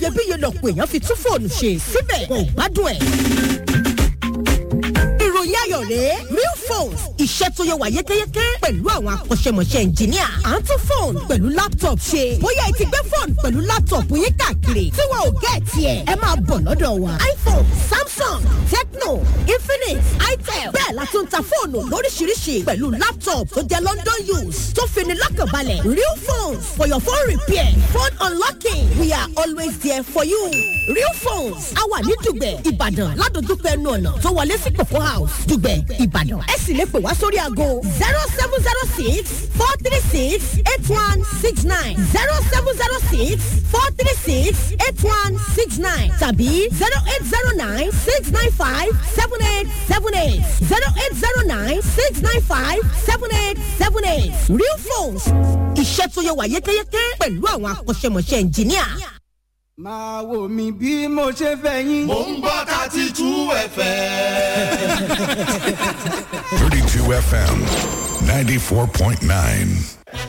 iyebíye lọ̀pọ̀ èèyàn fi tún fóònù ṣe síbẹ̀ kò gbádùn ẹ̀ ìròyìn ayọ̀ rèé real phones iṣẹ́ tó yẹ wà yékéyéké pẹ̀lú àwọn akọ́ṣẹ́mọṣẹ́ ẹnjìníà à ń tún fóònù pẹ̀lú laptop ṣe bóyá ẹ ti gbé fóònù pẹ̀lú laptop yín káàkiri tí wọn ò gẹ́ tiẹ̀ ẹ máa bọ̀ lọ́dọ̀ wa iphone samsung tecno infinix itel bẹ́ẹ̀ la tún ta fóònù lóríṣiríṣi pẹ̀lú laptop tó jẹ́ london use tó fini lọ́kànbalẹ̀ real phones for your phone repair phone unlocking we are always there for you real phones a wà ní dùgbẹ̀ ìbàdàn ládojúkọ ẹnu ọ̀nà tó wọlé sí kòkó house dùgbẹ̀ ìbàdàn ẹ sì lè pè wá sórí aago zero seven zero six four three six eight one six nine zero seven zero six four three six eight one six nine tàbí zero eight zero nine six nine five seven eight seven eight zero eight zero nine six nine five seven eight seven eight real phones iṣẹ́ tó yẹ wà yékéyéké pẹ̀lú àwọn akọ́ṣẹ́mọṣẹ́ ẹnjìníà. máa wò mí bí mo ṣe fẹ́ yín. mò ń gbọ́ thirty two fm. 32 FM 94.9.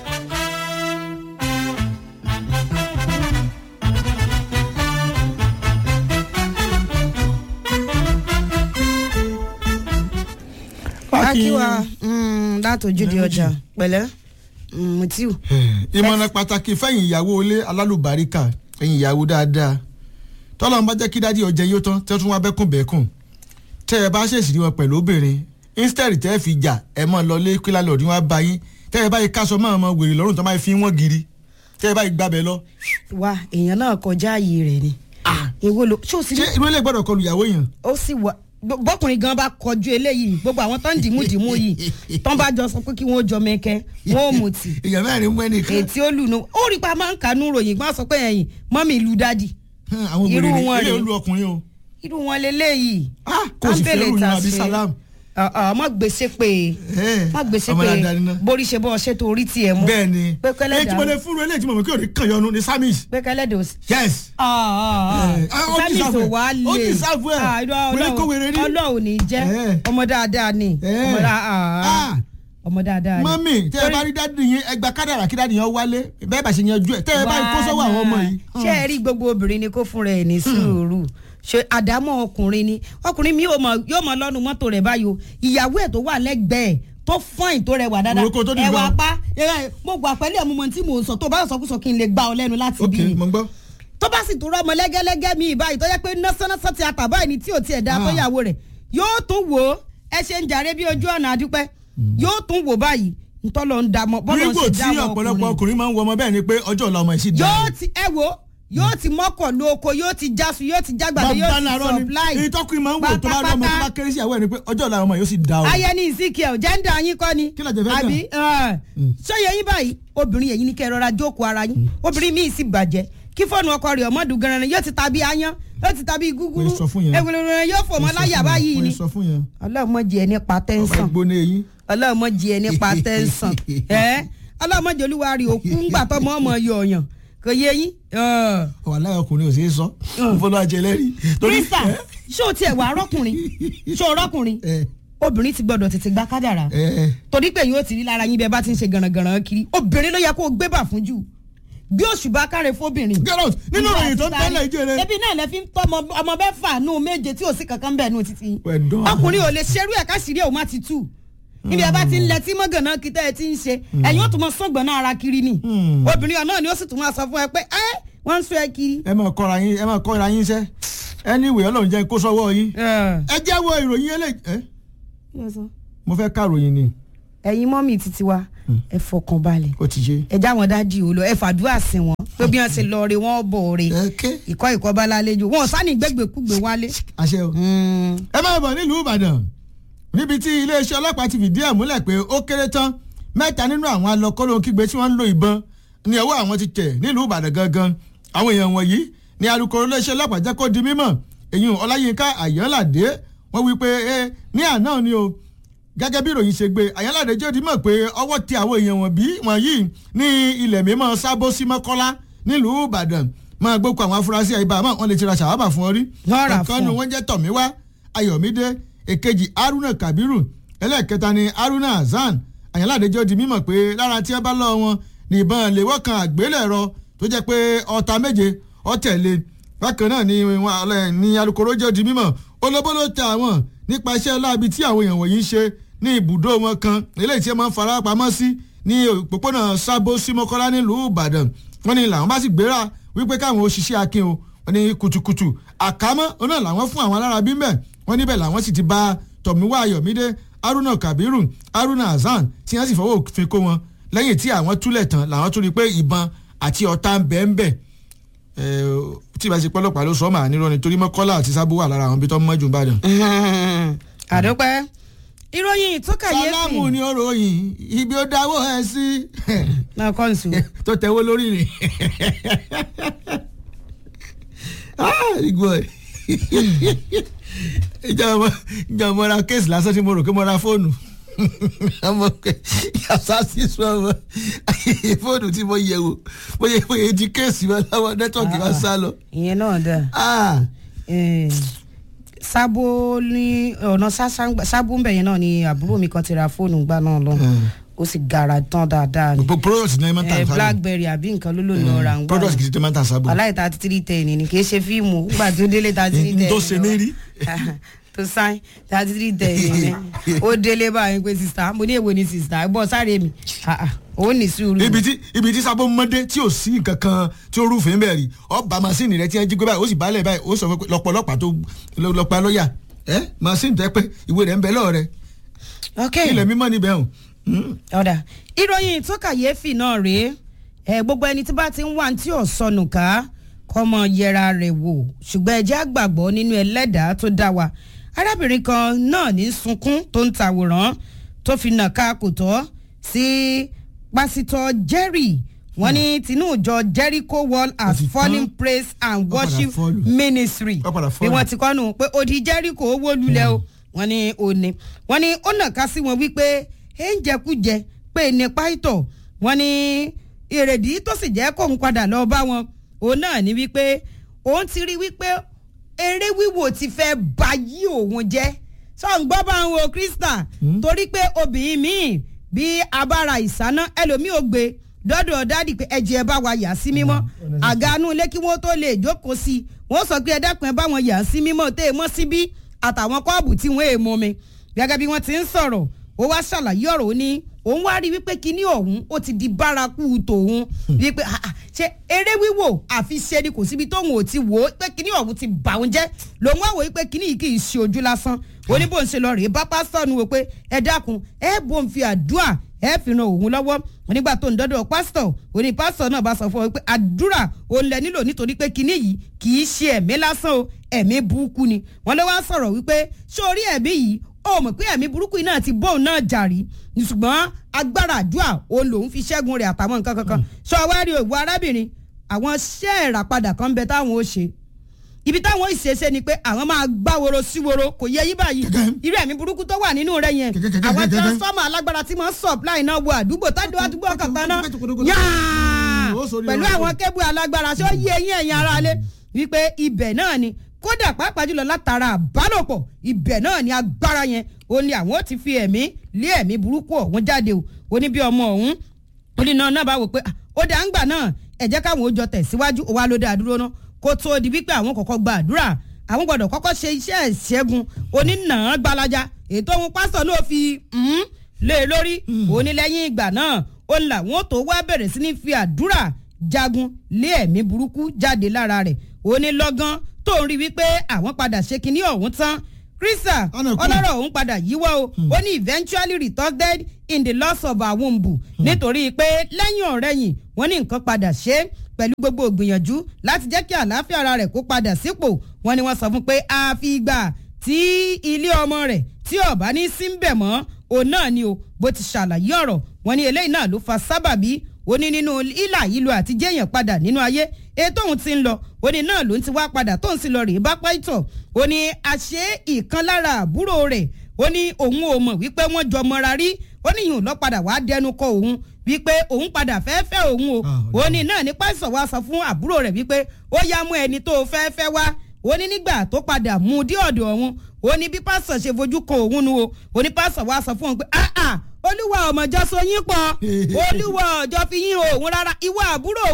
akíwa látòjúde ọjà pẹ̀lẹ́ mm, mutiu. ìmọ̀ràn pàtàkì fẹ́yìn ìyàwó ilé alálùbáríkà ẹ̀yìn ìyàwó dáadáa tọ́lọ́ ń bá jẹ́ kí dádì ọjà yóò tán tẹ́ tún wá bẹ́kùn bẹ́kùn tẹ́ ẹ bá ṣèṣì rí wọn pẹ̀lú obìnrin instead tẹ́ ẹ fi jà ẹ mọ̀ lọ lé kí lálẹ́ òdì wọn bá yín tẹ́ ẹ bá yí káṣọ máa mọ wèrè lọ́rùn tó máa fi wọ́n giri tẹ́ ẹ bá yí gbàbẹ lọ. wa èèyàn náà kọjá ààyè rẹ̀ ni. èwo ló ṣé o sì ṣé irú ilé gbọ́dọ̀ kọlu ìyàwó yẹn. ó sì wà bọ́- bọ́kùnrin gan bá kọjú eléyìí gbogbo àwọn tó ń dìímú dìímú yìí tán bá jọ sọ pé kí wọ́n jọ mẹ́kẹ́ wọ́n ò mutì èèyàn mẹ́rin mú ẹnìkan. ètí ó lù nù ó rí pa máa ń kànú ròyìn gbọ́n sọ pé ẹ̀yìn mọ́mì ìlú dádì Hmm, àwọn irú obìnrin wọn ilé rèé. olú ọkùnrin o. irú wọn leléyìí. Ah, kò sì fẹ́ Áńbẹ̀lẹ̀ ròyìn ta àbí ṣe. salam. Ah, ah, má gbèsè pé Eh, má gbèsè ọmọ pé dáadáa ni náà. borí ṣe bọ́ ṣètò orí tiẹ̀ mú. bẹ́ẹ̀ ni pé kẹ́lẹ́ èyí tí mo dà lè fúnra eléyìí tí mo mọ̀ kí òní kàn yọnu ni samis. pé kẹ́lẹ́ dò sí. yes. Ah, ah, ah. Eh, ah, ó Sámì deserve tó ẹ̀. wá Ó lè. deserve ẹ̀. Ah, irọ́ Wèrè kó wèrè rí. ọlọ́run ní jẹ́ Eh. ọmọ dáadáa ni Eh. ọmọ dá- ah, ah. Ah. ọmọ dáadáa ni. mọ́mì tẹ́ ẹ bá rí dádì yín ẹgbà kádàrà kí dádì yẹn wálé bẹ́ẹ̀ bá ṣe yanjú ẹ̀ tẹ́ ẹ bá rí kó sọ́wọ́ àwọn ọmọ yìí. ṣé ẹ rí gbogbo obìnrin ni kó fúnra ẹ̀ ní sùúrù ṣe àdámọ́ ọkùnrin ni ọkùnrin mi yóò mọ yóò mọ lọ́nu mọ́tò rẹ̀ báyìí o ìyàwó ẹ̀ tó wà lẹ́gbẹ̀ẹ́ tó fọ́ìn tó rẹwà dáadáa Òrùkọ tó dìgbà. ẹwà pa ẹ, mo gbà pẹ̀lú ẹ̀mú mọ tí mò ń sọ tó bá sọkúsọ kí n lè gba ọ lẹ́nu láti ok bí ni mo gbọ́. tó bá sì tún rọmọ lẹ́gẹ́lẹ́gẹ́ mi báyìí tó yẹ pé nọ́sánásán ti àtàbá ẹni tí ò tiẹ̀ da Ah. tó yàwó rẹ̀ yóò tún wò ó ẹ ṣe ń jàre bí ojú ọ̀nà àdúpẹ́ yóò tún wò báyìí ntọ́lọ́ ń dàmọ́ bọ́lọ́ ń nígbò ṣe tí dámọ́ ọ̀pọ̀lọpọ̀ ọkùnrin máa ń wọ ọmọ bẹ́ẹ̀ ni pé ọjọ́ ọ̀la ọmọ yìí sì dáa. yóò ti ẹ wo yóò ti mọ́kọ̀ lóko yóò ti jásu yóò ti jágbàdo yóò bàbá ti làárọ̀ ni supply èyí tọkùnrin máa ń wò tó bá rí ọmọ tó bá kéré sí ìyàwó ẹ̀ ni pé ọjọ́ ọ̀la ọmọ yìí ó sì dáa o. ayẹni ìsìnkìẹ jẹ́ńdà yín kọ́ ni Kí làjẹ́ fẹ́ gbà? àbí sọyẹ yín báyìí obìnrin yẹn ní kẹ́ ẹ rọra jókòó ara yín obìnrin míì sì bàjẹ́ kí fóònù ọkọ rẹ̀ ọmọdún gan-an yóò ti tàbí ayán yóò ti tàbí gúgúrú Wọ́n sọ fún yẹn. ewúrẹ́ yóò fò mọ́ láyà báyìí ni wọ́n sọ fún yẹn. ọlọ́mọdé ẹ nípa ọba tẹ́ńsán gbóná eyín. ọlọ́mọdé ẹ nípa tẹ́ńsán ẹ ọlọ́mọdé olúwa rí òkú ńgbà tọmọ ọmọ yọ ọ̀yàn kò yé yín. ọ̀wà láyọ̀ ọkùnrin ò sí í sọ fọlọ́ àjẹ lẹ́rìí. krista ṣé o tiẹ̀ wà arọ́kùnrin ṣé o rọ́kùnrin ẹ obìnrin ti gbọ́dọ̀ tètè gba kádàrà ẹ ẹ torí pé yóò ti rí lára yín bẹ́ẹ̀ bá ti ń ṣe gànàgànà kiri obìnrin ló yẹ kó o gbé bà fún jù bí òṣùbà káre fóbìnrin. get out nínú ìròyìn tó ń tẹ́lẹ̀ ìjẹ́rẹ́. ebi náà lẹ fi ń tọ́ ọmọ- ọmọ bẹ́ẹ̀ fà nù méje tí ò sí kankan bẹ́ẹ̀ nù títí. Well done. ọkùnrin ò lè ṣerú ẹ̀ káṣírí ẹ̀ ò má ti tú níbi ẹ bá ti ń lẹ tí mọ́gànnà kìtẹ́ ẹ ti ń ṣe ẹ̀yin ó tún mọ sọ́gbọ̀n náà ara kiri ni obìnrin ọ̀nà ni ó sì tún máa sọ fún ẹ pé ẹ wọ́n ń sọ ẹ kiri. ẹ máa kọ́ra yín ẹ máa kọ́ra yín sẹ́ anyway ọlọ́run jẹ́ kó sọ́wọ́ yín. ẹ jẹ́ wo ìròyìn eléyìí ẹ mo fẹ́ ká ìròyìn ni ẹ̀yin mọ́mì títí wa ẹ fọkàn balẹ̀ ó ti ṣe. ẹ já wọn dájú ò lọ ẹ fàdúrà sí wọn pé bí wọn ṣe lọ re wọn bọ̀ re Okay. ìkọ́ ìkọ́ bá lálejò wọn ò sáni gbẹgbẹkúgbẹ wálé. àṣẹ o. ẹ máa bọ̀ nílùú ìbàdàn níbi tí iléeṣẹ́ ọlọ́pàá ti fìdí ẹ̀ múlẹ̀ pé ó kéré tán mẹ́ta nínú àwọn alọ́kọ́lóńkígbe tí wọ́n ń lo ìbọn ní ọwọ́ àwọn ti tẹ̀ nílùú ìbàdàn gangan àwọn èèyàn wọ̀nyí ni alukoro iléeṣẹ́ ọlọ́pàá jẹ́ kó di mímọ̀ èyí ọláyínká àyànládé wọ́n wí pé ẹ ní àná ni o gẹ́gẹ́ bí ìròyìn ṣe gbé àyànládé jẹ́ di mọ̀ pé ọwọ́ ti àwọn èèyàn wọ̀nbí wọ̀nyí ní ilẹ̀ mímọ́ sábó sí mọ́kọ́lá nílùú ìbàdàn máa gbókò àwọn afurasí àyíbá àmọ́ wọn lè ti ra ṣàwábà fún ọ rí Wọ́n rà ọ̀kan fún nu ọ. wọ́n jẹ́ tọ̀míwá ayọ̀mídé èkejì haruna kabiru ẹlẹ́ẹ̀kẹta ni haruna hasan àyànláde jẹ́ di mímọ̀ pé lára tí ẹ bá lọ́ wọn ní ìbọn léwọ́ kan àgbélẹ̀rọ tó jẹ́ pé ọta méje ọ̀tẹ̀lé bákan náà ni wọn alẹ́ ní alukoro jẹ́ di mímọ̀ olóbóló tẹ àwọn nípa iṣẹ́ láabi tí àwọn èèyàn wọ̀nyí ń ṣe ní ibùdó wọn kan eléyìí tí wọ́n máa ń fara pamọ́ sí ní òpópónà sábó símọ́kọ́lá nílùú ìbàdàn wọ́n ní làwọn bá sì gbéra wípé káwọn òṣìṣẹ́ akin o wọ́n ní kùtùkùtù àkámọ́ ọ̀nà làwọn fún àwọn alára bí mẹ́ wọ́n níbẹ̀ làwọn sì ti bá tọ̀míwá ayọ̀mídé haruna kabiru haruna hasan tí wọ́n sì fọwọ́ òfin kó wọn lẹ́yìn tí àwọn túlẹ̀ tán làwọn tún rí i pé ìbọn àti ọ̀tá ń bẹ́ẹ̀ ń bẹ́ẹ̀ tí ìbá ṣe pọ́lọ́pàá ló sọ ọ́ màá nírọ́ nítorí mọ́kọ́lá àti sábó wà lára àwọn ibi tó ń mọ́jú ìbàdàn. àdópẹ́ ìròyìn tó kàyéfì sálámù ni ó ròyìn ibi ó dáwọ́ ẹ sí náà kọ́ nsù. tó tẹ̀wọ́ lórí rẹ̀. igbó ẹ̀ ìjọba ìjọba mo ra kéèsì lásán tí mo rò pé mo ra fóònù àmọ́ yàtọ̀ sí sọ́wọ́ fóònù tí mo yẹ̀ wò bóyá bóyá di kéèsì wọn láwọn nẹ́tọ̀kì wọn sá lọ. ìyẹn náà dà Ah, Eh, sábó ní ọ̀nà sábó ń bẹ̀ yẹn náà ni àbúrò mi kan ti ra fóònù gbà náà lọ ó sì gara tán dáadáa ni pro- product ní ẹ máa ń tà Eh, sábò. blackberry àbí nǹkan ló lò lọ ra ń gbà product kìí ṣe máa ń tà sábò. aláì thirty three ten ni kì í ṣe fíìmù nígbà tó délé thirty three ten N tó ṣe mí rí. tó sáìn thirty three ten ni ó délé báyìí pé sista mo ní èwo ni sista bọ́ sáré mi Ah, ah, ó ní sùúrù ibi tí ibi tí sábò mọ́dé tí ò sí nǹkan kan tí ó rúfin bẹ́ẹ̀ rí ọba masini rẹ tí wọ́n jí gbé báyìí ó sì bálẹ̀ báyìí ó sọ pé lọ́pọ̀lọpàá tó lọ́pàá lọ́ọ̀yà ẹ masini tẹ́ pé ìwé rẹ̀ ń bẹ lọ́ọ̀ rẹ̀ ok ilẹ̀ mímọ́ níbẹ̀ hàn. ọ̀dà ìròyìn tó kàyéfì náà rèé ẹ gbogbo ẹni tí bá ti ń wá tí ò sọnù ká kọ́mọ yẹra rẹ̀ wò ṣùgbọ́n ẹ jẹ́ àgbàgbọ́ nínú ẹlẹ́dàá tó dá wa arábìnrin kan náà ní sunkún tó ń tàwòrán tó fi nà ká kò tọ́ sí pásítọ̀ jerry wọ́n ní tinú ìjọ jericho wall Ó as ti tán. falling praise and Ó padà worship fọ́ọ̀lù. ministry Ó padà bí fọ́ọ̀lù. wọ́n ti kọ́nu pé odi jericho owó lulẹ̀ o wọ́n ní òní wọ́n ní ó nàka sí wọn wípé ẹ ń jẹkújẹ pé ní páìtọ̀ wọ́n ní èrèdí tó sì jẹ́ kóun padà lọ bá wọn òun náà ní wípé òun ti rí wípé eré wíwò ti fẹ́ bayí òun jẹ́ sọ̀n gbọ́ bá ń wo krista torí pé obìnrin míì bí abára ìsáná ẹlòmíì ò gbé dọ́dọ̀ dádì pé ẹ̀jẹ̀ ẹ bá wa yà sí mímọ́ àgánú ilé kí wọ́n tó lè jókòó sí i wọ́n sọ pé ẹ dákun ẹ bá wọn yà sí mímọ́ tẹ́ ẹ mọ́ síbí àtàwọn kọ́ọ̀bù tí wọ́n èèmọ́ mi gẹ́gẹ́ bí wọ́n ti ń sọ̀rọ̀ ó wá ṣàlàyé ọ̀rọ̀ ó ní òun wá rí wípé kinní ọ̀hún ó ti di bárakú tòun wípé ah, ah, ṣe eré wíwò àfi ṣe ni kò síbi tóun ò ti wò ó pé kinní ọ̀hún ti bà òun jẹ́ lòun wá wò wípé kinní yìí kì í ṣe ojú lásán ó ní bó ń ṣe lọ rèé bá pásítọ̀ nu wò pé ẹ dákun ẹ bó ń fi àdúrà ẹ fi ran òun lọ́wọ́ nígbà tó ń dọ́dọ̀ pásítọ̀ òní pásítọ̀ náà bá sọ fún ọ pé àdúrà òun lẹ nílò nítorí pé kinní yìí kì í ṣe ẹ̀mí lásán o ẹ̀mí burúkú ni wọ́n lé wá sọ̀rọ̀ wípé sórí ẹ̀mí yìí ó mọ̀ pé ẹ̀mí burúkú yìí náà ti bóun náà jàrí ṣùgbọ́n agbára àdúrà òun lòun fi ṣẹ́gun rẹ̀ àtàwọn nǹkan kankan sọ wá rí òwú arábìnrin àwọn ṣẹ́ ìràpadà kan bẹ táwọn ó ṣe ibi táwọn ìṣeṣe ni pé àwọn máa gbá woro sí woro kò yẹ yí báyìí irú ẹ̀mí burúkú tó wà nínú rẹ̀ yẹn àwọn transformer alágbára tí wọ́n supply náà wọ àdúgbò tájú àdúgbò kankan náà yáà pẹ̀lú àwọn kébù alágbára ṣé ó yé eyín ẹ̀yìn ara lé wípé ibẹ̀ náà ni kódà pàápàá jùlọ látara àbálòpọ̀ ibẹ̀ náà ni agbára yẹn ó ní àwọn ó ti fi ẹ̀mí lé ẹ̀mí burúkú ọ̀hún jáde o ó ní bí ọmọ ọ̀hún ó ní náà náà bá wò pé ah, ó dà ń gbà náà ẹ jẹ́ káwọn ó jọ tẹ̀síwájú ó wá ló dá dúró náà kó tó di wípé àwọn kọ̀ọ̀kan gba àdúrà àwọn gbọ́dọ̀ kọ́kọ́ ṣe iṣẹ́ ìṣẹ́gun onínàá gbalaja ètò ohun pásítọ̀ ló fi mm, lé e lórí ó ní lẹ́yìn ìgbà náà ó ní làwọn ó tó wá bẹ̀rẹ̀ sí ní fi àdúrà jagun lé ẹ̀mí burúkú jáde lára rẹ̀ ó ní lọ́gán tó ń rí wípé àwọn padà ṣe kinní ọ̀hún tán krista Ọ̀nà kù. ọlọ́rọ̀ òun padà yíwọ́ o ó ní eventually resulted in the loss of her womb nítorí pé lẹ́yìn ọ̀rẹ́yìn wọ́n ní nǹkan padà ṣe é pẹ̀lú gbogbo ìgbìyànjú láti jẹ́ kí àlàáfíà ara rẹ̀ kó padà sípò wọ́n ní wọ́n sọ fún pé àfi ìgbà tí ilé ọmọ rẹ̀ tí ọ̀bá ní sí ń bẹ̀ mọ́ òun náà ni o bó ti ṣàlàyé ọ̀rọ̀ wọ́n ní eléyìí náà ló fa sábàbí ó ní nínú ìlà ìlú àti jẹ́yàn padà nínú ayé ètò òun ti ń lọ ó ní náà ló ń ti wá padà tó ń sì lọ rèé bá pàìtọ̀ ó ní àṣé ìkan lára àbúrò rẹ̀ ó ní òun ò mọ̀ wípé wọ́n jọ mọ́ra rí ó ní ìyún lọ padà wá dẹnu kọ òun wípé òun padà fẹ́ fẹ́ òun o Ah, ó ní náà ní pàìsọ̀ wá sọ fún àbúrò rẹ̀ wípé ó yá mú ẹni tó fẹ́ fẹ́ wá ó ní nígbà tó padà mú un dé ọ̀dọ̀ òun ó ní bí pásọ̀ ṣe fojú kan òun nu o ó ní pásọ̀ wá sọ fún òun pé ah ah olúwa ọmọjọ́ so yín pọ̀ olúwa ọjọ́ fi yín òun rárá ìwọ àbúrò òun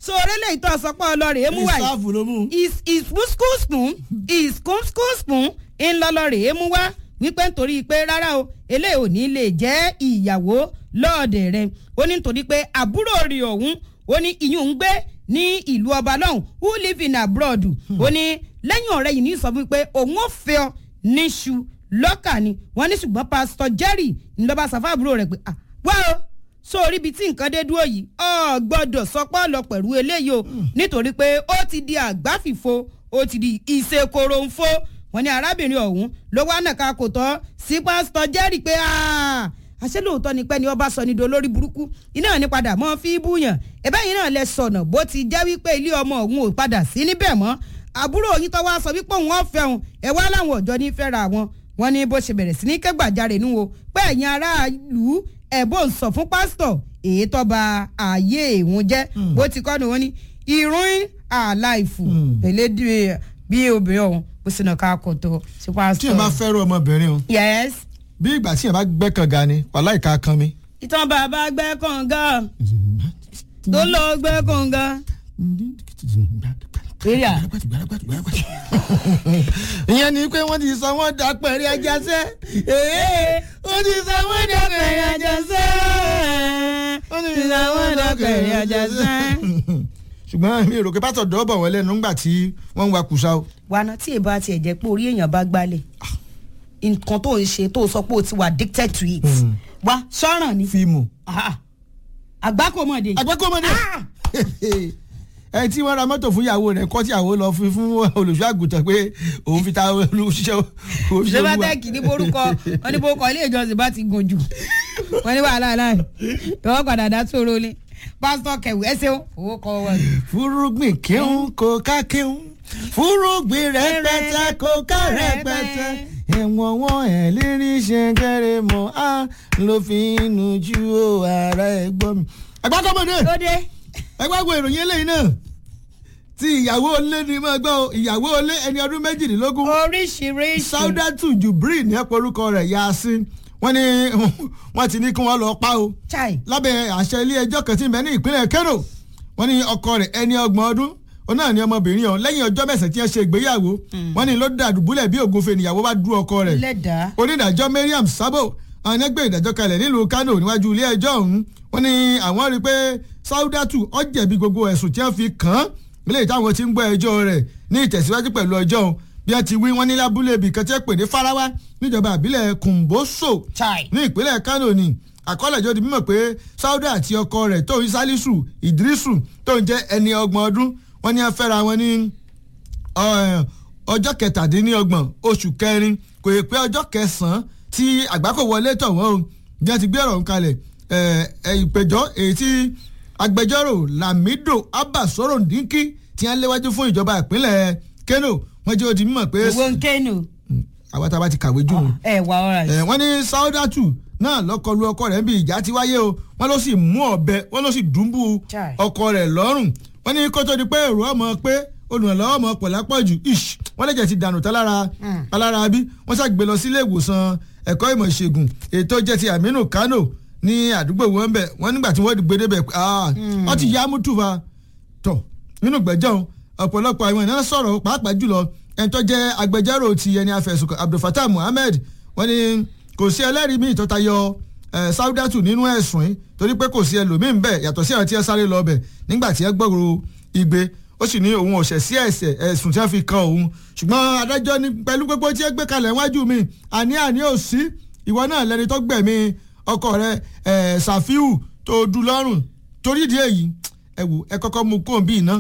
so orílẹ̀ ìtọ́ sọpọ̀ ọlọ́rẹ̀ mú wáyé ìsáàfù ló mú. is is school spoon is school school spoon ńlọlọrẹ̀ mú wá wípé nítorí pé rárá o eléyìí ò ní lè jẹ́ ìyàwó lọ́ọ̀dẹ̀ rẹ̀ ó ní nítorí pé àbúrò rẹ̀ ọ̀hún ó ní ìyún ń gbé ní ìlú ọba lọ́hùn who live in abroad ó ní lẹ́yìn ọ̀rẹ́ yìí ní sọ fún mi pé òun ò fẹ́ ọ níṣu lọ́kà ni wọ́n ní ṣùgbọ́n pásítọ̀ jerry ńlọba sàfà àbúrò rẹ̀ pé ah wá o sórí ibi tí nǹkan dé dúró yìí ọ gbọ́dọ̀ sọpọ́ lọ pẹ̀lú eléyìí o nítorí pé ó ti di àgbáfìfo ó ti di ìṣekòròǹfo wọ́n ní arábìnrin ọ̀hún ló wá nàka kò tọ́ sí pásítọ̀ jerry pé ah àṣẹ lóòótọ́ ni pé ni ọba sọ ní dolórí burúkú iná ní padà mọ́ fi búyàn ẹ̀bẹ́ yìí náà lẹ sọ̀nà bó ti jẹ́ wípé ilé ọmọ òun ò padà sí níbẹ̀ mọ́ àbúrò yín tó wá sọ wípé òun ọ̀fẹ́ òun ẹ̀ wá láwọn ọ̀jọ́ ní fẹ́ra wọn wọn ní bó ṣe bẹ̀rẹ̀ sí ní kẹ́gbàjarè nù o pé ẹ̀yin aráàlú ẹ̀bùn ń sọ fún pásítọ̀ èyí tó ba ààyè ìhun jẹ́ bó ti kọ́ ni wọ́n ní ìrún àláìfù pẹ̀lẹ́ bí obìnrin ọ̀hún bó sì náà ká kò tó sí tí pásítọ̀. yẹn bá fẹ́ràn ọmọbìnrin o yes bí ìgbà tí yẹn bá gbẹ́ kànga ni wàhálà ìka kan mi. ìtàn bàbá gbẹ́ kànga tó lọ gbẹ́ kànga. Èrè à. ìyẹn ni pé wọ́n ti sọ wọ́n dà pẹ̀lú ẹja sẹ́. ee wọ́n ti sọ wọ́n dà pẹ̀lú ẹja sẹ́. wọ́n ti sọ wọ́n dà pẹ̀lú ẹja sẹ́. ṣùgbọ́n mi ò rò pé pásítọ̀ dọ́bọ̀ wọlé nígbà tí wọ́n ń wa kùsà o. wàá tí èèbá tiẹ̀ jẹ́ pé orí èèyàn bá gbálẹ̀ nǹkan tó ń ṣe tó sọ pé o ti wà addicted to it wá sọ́ràn ni fíìmù. àgbákòmọ̀dé àgbẹ̀kọ́mọdé. ẹ tí wọ́n ra mọ́tò fún ìyàwó rẹ̀ kọ́ tí ìyàwó lọ fi fún olùṣọ́ àgùntàn pé òun fi ta olùṣiṣẹ́ òṣìṣẹ́ olúwa. sèbátẹ́ẹ̀kì ní borúkọ wọn ní borúkọ ilé ìjọsìn bá ti gùn jù wọn ní wàhálà náà ìwọ́n padà dá sóró ni pásítọ̀ kẹwù ẹsẹ̀ owó kọ́ wọn. fúrúgbìn kíhun kò ká kíhun fúrúgbìn rẹpẹtẹ kò ká rẹpẹtẹ ẹ̀wọ̀n wọn ẹ̀ lérí ṣe kẹrẹ mọ́ á ló fi ń nu ju ó ara ẹ̀ gbọ́ mi. àgbàkọ́mọdé lóde ẹgbàgbọ́ ìròyìn eléyìí náà tí ìyàwó olé ni mo gbọ́ o, ìyàwó olé ẹni ọdún méjìdínlógún oríṣiríṣi saudatu jubril ní ẹ̀pọ̀ orúkọ rẹ̀ yasin wọ́n ní wọ́n ti ní kí wọ́n lọ pa o chai lábẹ́ àṣẹ ilé ẹjọ́ kan tí ń bẹ ní ìpínlẹ̀ kano wọ́n ní ọkọ rẹ̀ ẹni ọgbọ̀n ọdún òun náà ní ọmọbìnrin ọ̀hún lẹ́yìn ọjọ́ mẹ́sàn-án tí wọ́n ṣe ìgbéyàwó wọ́n ní ló dàdúbúlẹ̀ bí ògúnfe níyàwó bá dú ọkọ rẹ̀ lẹ́dàá onídàájọ́ mariam sabo àwọn ẹgbẹ́ ìdájọ́ kalẹ̀ nílùú kano níwájú ilé ẹjọ́ ọ̀hún wọ́n ní àwọn rí i pé saudatu ó jẹ̀bi gbogbo ẹ̀sùn tí wọ́n fi kàn án nílé táwọn ti ń gbọ́ ẹjọ́ rẹ̀ ní ìtẹ̀síwájú pẹ̀lú ọjọ́ ọ̀hún bí wọ́n ti wí wọ́n ní lábúlé ibì kan tí wọ́n pè ní farawa níjọba àbílẹ̀ kùnbóso chai ní ìpínlẹ̀ kano ni àkọọ́lẹ̀ jọ di mímọ̀ pé sauda àti ọkọ rẹ̀ tó ń salisu idrisu tó ń jẹ́ ẹni ọgbọ̀n ọdún wọ́n ní wọ́n fẹ́ra wọn ní ọ- ọjọ́ kẹtàdínlọ́gbọ̀n oṣù kẹrin kò yẹ pé ọjọ́ kẹsàn-án tí àgbákò wọlé tọ̀ wọ́n o bí wọ́n ti gbé ọ̀rọ̀ ń kalẹ̀ ẹ̀, ẹ̀, ìpẹ̀jọ́ èyí tí agbẹjọ́rò lamido abasoro ndinki tí wọ́n léwájú fún ìjọba ìpínlẹ̀ kano wọ́n jẹ́ ó di mímọ̀ pé owó ń kéènù àwọn tá a bá ti kàwé jù ú ẹ wà ọ̀rà ẹ wọ́n ní saudatu náà lọ́kọlu ọkọ rẹ̀ ń bí ìjà ti wáyé o wọ́n ló sì mú ọ̀bẹ wọ́n ló sì dùnbù Chai. ọkọ rẹ̀ lọ́rùn wọ́n ní kó tó di pé èrò ọmọ pé olùrànlọ́wọ́ ọmọ pọ̀ lápọ̀jù ish wọ́n lẹ́jẹ̀ ti dànù tán lára alára bí wọ́n ṣàgbé lọ sílé ìwòsàn ẹ̀kọ́ ìmọ̀ ìṣègùn ètò jẹ́ ti aminu kano ní àdúgbò wọn bẹ̀ wọ́n nígbà tí wọ́n gbé débẹ̀ ah wọ́n ti yá mútù fa tọ̀ nínú gbẹ́jọ́ ọ̀pọ̀lọpọ̀ àwọn ènìyàn sọ̀rọ̀ pàápàá jùlọ ẹni tó jẹ́ agbẹjọ́rò ti ẹni afẹ̀sùnkàn abdulfatah muhammed wọ́n ní kò sí ẹlẹ́rìí míì tó tayọ eh, saudatu nínú ẹ̀sùn yìí torí pé kò sí ẹlòmíín bẹ́ẹ̀ yàtọ̀ sí àwọn tí ẹ sáré lọ bẹ̀ nígbà tí ẹ gbọ́rọ̀ igbe ó sì ní òun ọ̀sẹ̀ sí ẹ̀sẹ̀ ẹ̀sùn tí wọ́n fi kan òun ṣùgbọ́n adájọ́ ní pẹ̀lú gbogbo tí ẹ gbé kalẹ̀ wájú mi àní àní ò sí ìwọ náà lẹni tó gbẹ̀mí ọkọ rẹ eh, safiu tó dú lọ́rùn torí ìdí èyí ẹ wò ẹ kọ́kọ́ mú kóńbì náà